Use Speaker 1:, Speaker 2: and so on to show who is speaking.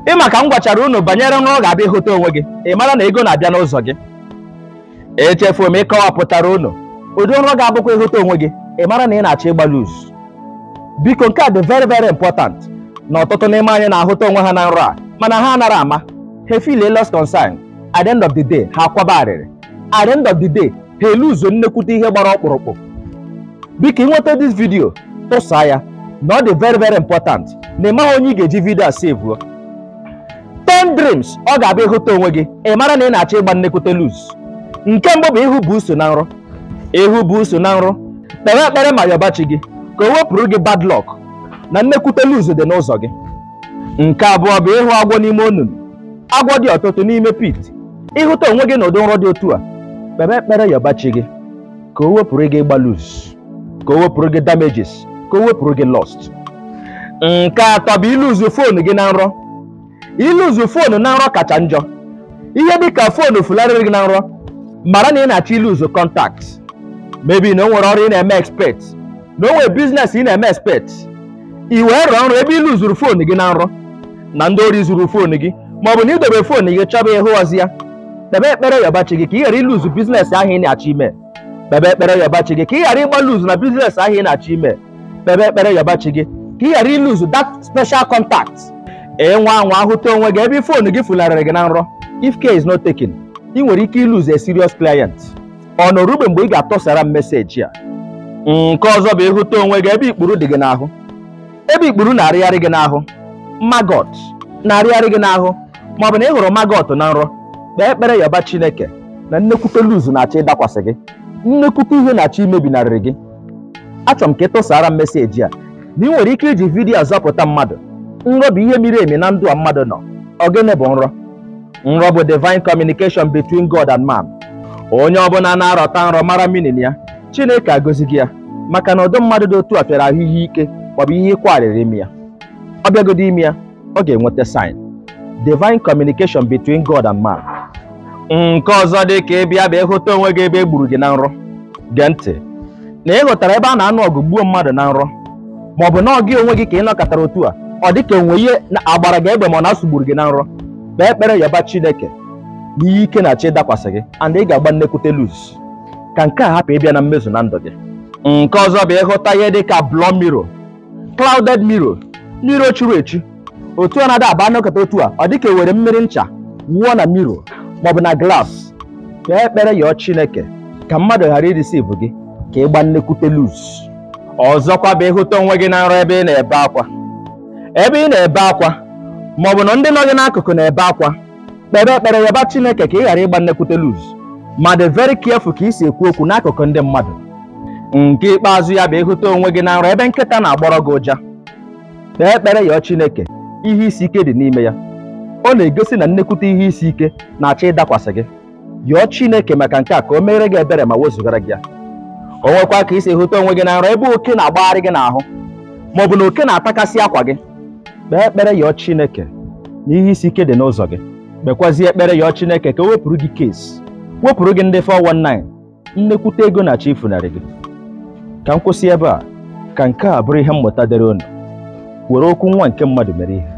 Speaker 1: ịma ka m gwachara unu banyere nrọ ga-abịa ịhụta onwe gị ị mara na ego na-abịa n'ụzọ gị echefuo m ịkọwapụtara unu ụdị nrọ ga-abụkwa ịhụta onwe gị ị mara na ị na-achọ ịgba luz biko nke a dị very very important na ọtụtụ n'ime anyị na-ahụta onwe ha na nrọ a mana ha anara ama ha feel lost concern at the end of the day ha akwaba arịrị at the end of the day ha eluzo nnekwute ihe gbara ọkpụrụkpụ biko ịnweta this video tụsaa ya na ọ dị very very important na ị maghị onye ị ga-eji vidio a sevuo 10 dreams ọ ga-abịa ịhụta onwe gị ị mara na ị na-achọ ịgba nnekwute luz nke mbụ bụ ịhụ bụ uso na nrọ ịhụ bụ uso na nrọ kpere ekpere ma yọbachi gị ka o wepụrụ gị bad luck na nnekwute luz dị n'ụzọ gị nke abụọ bụ ịhụ agwọ n'ime onunu agwọ dị ọtụtụ n'ime pit ịhụta onwe gị n'ụdị nrọ dị otu a kpere ekpere yọbachi gị ka o wepụrụ gị ịgba luz ka o wepụrụ gị damages ka o wepụrụ gị lost nke atọ bụ iluzu foonu gị na nrọ iluzu foonu na nrọ kacha njọ ihe dịka foonu fularịrị gị na nrọ mara na ị na-achọ iluzu kọntakt mebi na o nwere ọrụ ị na-eme expect na o nwere biznes ị na-eme expect i wee rụọ nrọ ebe iluzuru foonu gị na nrọ na ndị ori zuru foonu gị ma ọ bụ na idobe foonu gị chọba ịhụ ọzi ya kpebe ekpere yọbachi gị ka ị ghara iluzu biznes ahụ ị na-achọ ime kpebe ekpere yọbachi gị ka ị ghara ịgba luzu na biznes ahụ ị na-achọ ime kpebe ekpere yọbachi gị ka ị ghara iluzu that special contact ịnwa anwa ahụta onwe gị ebe foonu gị fularịrị gị na nrọ if care is not taken ị nwere ike iluzu a serious client ọ nọrugbe mgbe ị ga-atọsara m meseji a nke ọzọ bụ ịhụta onwe gị ebe ikpuru dị gị n'ahụ ebe ikpuru na-arịgharị gị n'ahụ magot na-arịgharị gị n'ahụ ma ọ bụ na ị hụrụ magot na nrọ kpee ekpere yọba chineke na nnekwute luzu na-achọ ịdakwasị gị nnekwute ihe na-achọ imebinarịrị gị achọrọ m ka ị tụsara m meseji a na ị nwere ike iji vidiyo zọpụta mmadụ nrọ bụ ihe miri emi na ndụ a mmadụ nọ ogene bụ nrọ nrọ bụ divine communication between God and man onye ọbụla na-arọta nrọ mara minin ya chineke agọzi gị ya maka na ọdụ mmadụ dị otu a fịara ahụ ihe ike maọbụ ihe ịkwarịrị ime ya ọ bịagodo ime ya ọ ga-enweta sign divine communication between God and man nke ọzọ dị ka ịbịa bụ ịhụta onwe gị ebe e gburu gị na nrọ gee ntị na ị hụtara ebe a na-anụ ọgụ gbuo mmadụ na nrọ ma ọ bụ na ọ gị onwe gị ka ị nọkọtara otu a ọ dị ka enwe ihe agbara gị egbe ma ọ na-asụgburu gị na nrọ kpee ekpere yọba chineke na ihe ike na-achọ ịdakwasị gị and ị ga-agba nnekwute luz ka nke a hapụ ịbịa na mmezu na ndụ gị nke ọzọ bụ ịhụta ihe dị ka blọ miro clouded miro miro churu echu otu a na-ada aba nọkọta otu a ọ dị ka ewere mmiri ncha wụọ na miro maọbụ na glass kpee ekpere yọọ chineke ka mmadụ ghara irisivụ gị ka ị gba nnekwute luz ọzọkwa bụ ịhụta onwe gị na nrọ ebe ị na-ebe akwa ebe ị na-ebe akwa ma ọ bụ na ndị nọ gị n'akụkụ na-ebe akwa kpere ekpere yọba chineke ka ị ghara ịgba nnekwute luz ma dị very careful ka ị si ekwu okwu n'akụkụ ndị mmadụ nke ikpeazụ ya bụ ịhụta onwe gị na nrọ ebe nkịta na-agbọrọ gị ụja kpee ekpere yọọ chineke ihe isi ike dị n'ime ya ọ na-egosi na nnekwute ihe isi ike na-achọ ịdakwasị gị yọọ chineke maka nke a ka o meere gị ebere ma wezugara gị ya o nwekwa ka isi hụta onwe gị na nrọ ebe oke na-agbagharị gị n'ahụ ma ọ bụ na oke na-atakasị akwa gị kpee ekpere yọọ chineke na ihe isi ike dị n'ụzọ gị kpekwazie ekpere yọọ chineke ka o wepụrụ gị kesi wepụrụ gị ndị 419 nnekwute ego na-achọ ifunarị gị ka m kwụsị ebe a ka nke a bụrụ ihe mmụta dịrị unu were okwu nwa nke mmadụ mere ihe